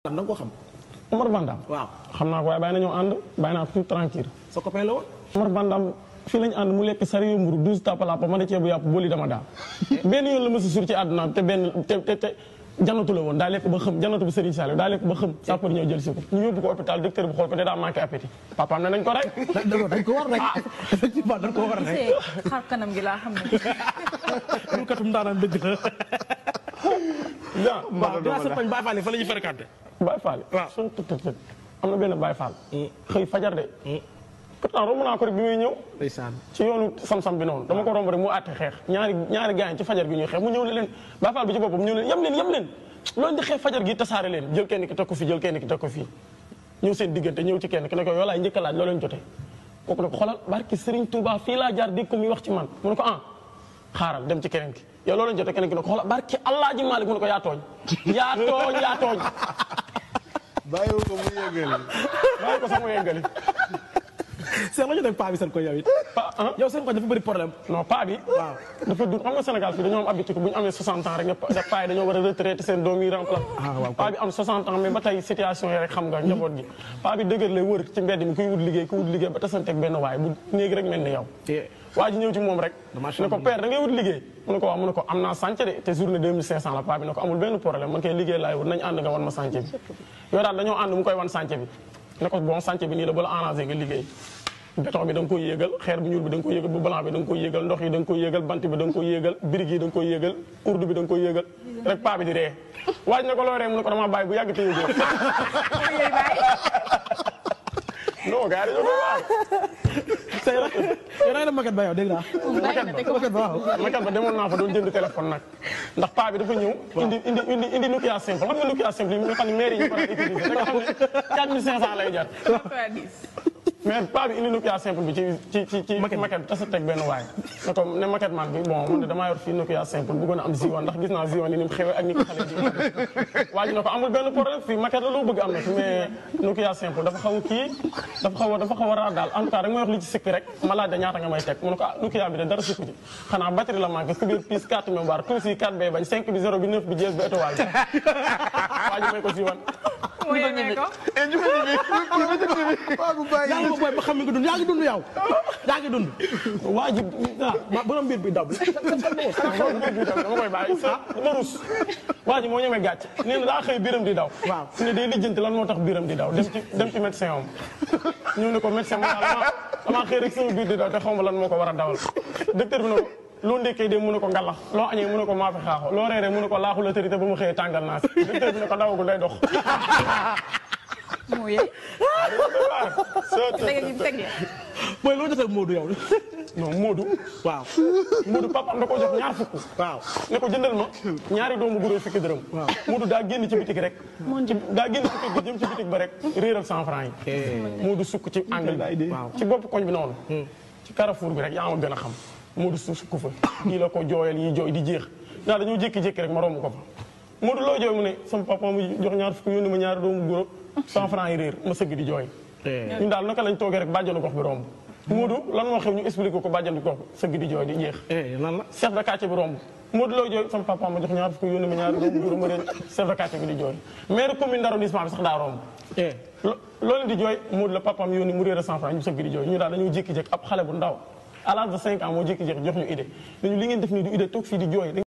da nga ko xam. Omar Bandam waaw xam naa ko waaye bàyyi nañoo ànd bàyyi naa ko tout tranquille sa copain la woon. Omar Bandam fii lañu ànd mu lekk sari yu mburu douze tapalapa ma ne ceebu yàpp booli dama daal benn yoon la ma si sur ci àdduna te benn te te te janatu la woon daa lekk ba xëm janatu bu Serigne Saliou daa lekk ba xëm sapeur ñëw jël si ko ñu yóbbu ko hôpital docteur bi xool ko ne daa manqué appétit papaam ne nañ ko rek dañ ko war rek effectivement dañ ko war rek. see xar kanam gi laa xam ne. lu katum daanaan dëgg la. ja waaw dinaa sa pañ Baye Fall fa la ñuy fréquenté. Baye Fall waaw. suñ tut tut tut am na benn Baye Fall xëy fajar de pourtant romb naa ko rek bi muy ñëw ndeysaan. ci yoonu sam-sam bi noonu dama ko romb rek mu àtte xeex ñaari ñaari gaañ ci fajar gi ñuy xeex mu ñëw ne leen Baye Fall bi ci boppam ñëw leen yem leen yem leen loolu di xeex fajar gi tasaare leen jël kenn ki teg ko fii jël kenn ki teg ko fii ñëw seen diggante ñëw ci kenn ki ne ko yow laay njëkk a laaj loo leen jotee kooku ne ko xoolal barki Serigne Touba fii laa jaar dégg ko muy wax ci man mu ne ko ah xaaral dem ci keneen ki yow loo leen jotee keneen ki ne ko xoolal barki Allah ji Malick mu ne ko yaa tooñ yaa tooñ yaa tooñ bàyyiwu ko mu yëgali. bàyyi ko sax mu yeggali Seex la ñu def paa bi seen ko yow it. pa ah yow seen ko dafa bëri problème. non paa bi waaw. dafa dund xam nga Sénégal fii dañoo am habitude bu ñu amee 60 ans rek nga ne paa yi dañoo war a retraité seen doom yi remplace Ah, waaw. paa bi am 60 ans mais ba tey situation yi rek xam nga njaboot gi paa bi dëgër lay wër ci mbedd mi kuy wut liggéey kuy wut liggéey ba tasanteeg benn waay bu néegi rek mel ni yow te waa ji ñëw ci moom rek Dommage ne ko chambre. père da ngay wut liggéey mu ne ko waaw mu ne ko am naa sànce de te journée 2500 la paa bi ne ko amul benn problème man kay liggéey laay wut nañ ànd nga wan ma sànce bi yow daal dañoo ànd mu koy wan sànce bi ne ko bon sànce bi nii la ba la arrangé nga liggéey béton bi da nga koy yéegal xeer bu ñuul bi da nga koy yéegal bu blanc bi da nga koy yéegal ndox yi da nga koy yéegal bant bi da nga koy yéegal birig yi da nga koy yéegal urdu bi da nga koy yéegal rek paa bi di ree waaj ne ko loo ree mu ne ko dama bàyyi bu yàgg te yëgoo non gars yi dañoo koy waay say rek yow da nga dem maquette ba yow dégg naa. bàyyi na te ko maquette ba waaw. makat ba demoon naa fa doon jënd téléphone nag ndax paa bi dafa ñëw indi indi indi indi Nokia simple xam nga Nokia simple yi nga xam ne maire yi ñu ko daan utiliser da nga xam ne 4500 lay jar mais paa bi indi Nokia simple bi ci ci ci ci maquette bi tasa teg benn waay ne ko ne maquette man bi bon man de damaa yor fii Nokia simple bëggoon a am Ziwan ndax gis naa Ziwan ni ni mu xewee ak ni ko xale ji waa ji ne ko amul benn problème fii maquette la loo bëgg am na fi mais Nokia simple dafa xaw a kii dafa xaw a dafa xaw a raar daal en tout cas da nga may wax li ci sikki rek ma laaj da ñaata nga may teg mu ne ko ah Nokia bi de dara sikku ci xanaa batterie la manqué ku biir pièce 4 mémoire tout si 4 bay bañ 5 bi 0 bi 9 bi 10 bi étoile bi waa ji may ko Ziwan mu yemee ko. Paa bu bàyyi. yaa ngi ko booy ba xam nga dund yaa ngi dund yow. yaa ngi dund. waa ji ah ma borom mbir bi daw bi. dama koy bàyyi sa dama rus waa ji moo ñemee gàcc nee na daa xëy biram di daw Waaw. su ne day lijjanti lan moo tax biram di daw dem ci dem ci médecin am ñëw ne ko médecin ma dama dama xëy rek sama biir di daw te xaw ma lan moo ko war a dawal docteur bi ne ko loo ndekkee de mu ne ko ngalax loo añee mu ne ko maafe xaaxo loo reeree mu ne ko laaxu la tërite ba mu xëyee tàngal naa si docteur bi ne ko dawagul day dox mu yee. tege gi teg ya. booy loo jotee Modou yow. non Modou waaw. Modou papam da ko jox ñaar fukk waaw. ne ko jëndal ma ñaari doomu guró fukki dërëm Modou daa génn ci bitig rek ci daa génn ci bitig jëm ci bitig ba rek réeral cent franc yi Modou sukk ci angle bi Waaw. ci bopp koñ bi noonu ci carrefour bi rek yaa ma gën a xam Modou su sukk fa kii la ko jooyal yi jooy di jeex naa dañoo jékki-jékki rek ma romb ko fa Modou loo jooy mu ne sama papa mu jox ñaar fukk yónni ma ñaari doomu guró cent franc yi réer ma sëgg di jooy ñun daal naka lañ toogee rek bàjjanu gox bi romb Modou lan moo xew ñu expliqué ko bàjjanu gox bi sëgg di jooy di jeex eh lan la. chef de quartier bi romb Modou Lo jooy sama papa ma jox ñaar fukk yónni ma ñaari doomu góor ma leen chef de quartier bi di jooy maire commune d'arrondissement bi sax daa romb eh. lo loolu di jooy Modou la papaam yónni mu réer a cent franc ñu sëgg di jooy ñu daal dañoo jékki-jékki ab xale bu ndaw à l'âge de cinq ans moo jékki-jékki jox ñu idée dañu li ngeen def nii du idée toog fii di jooy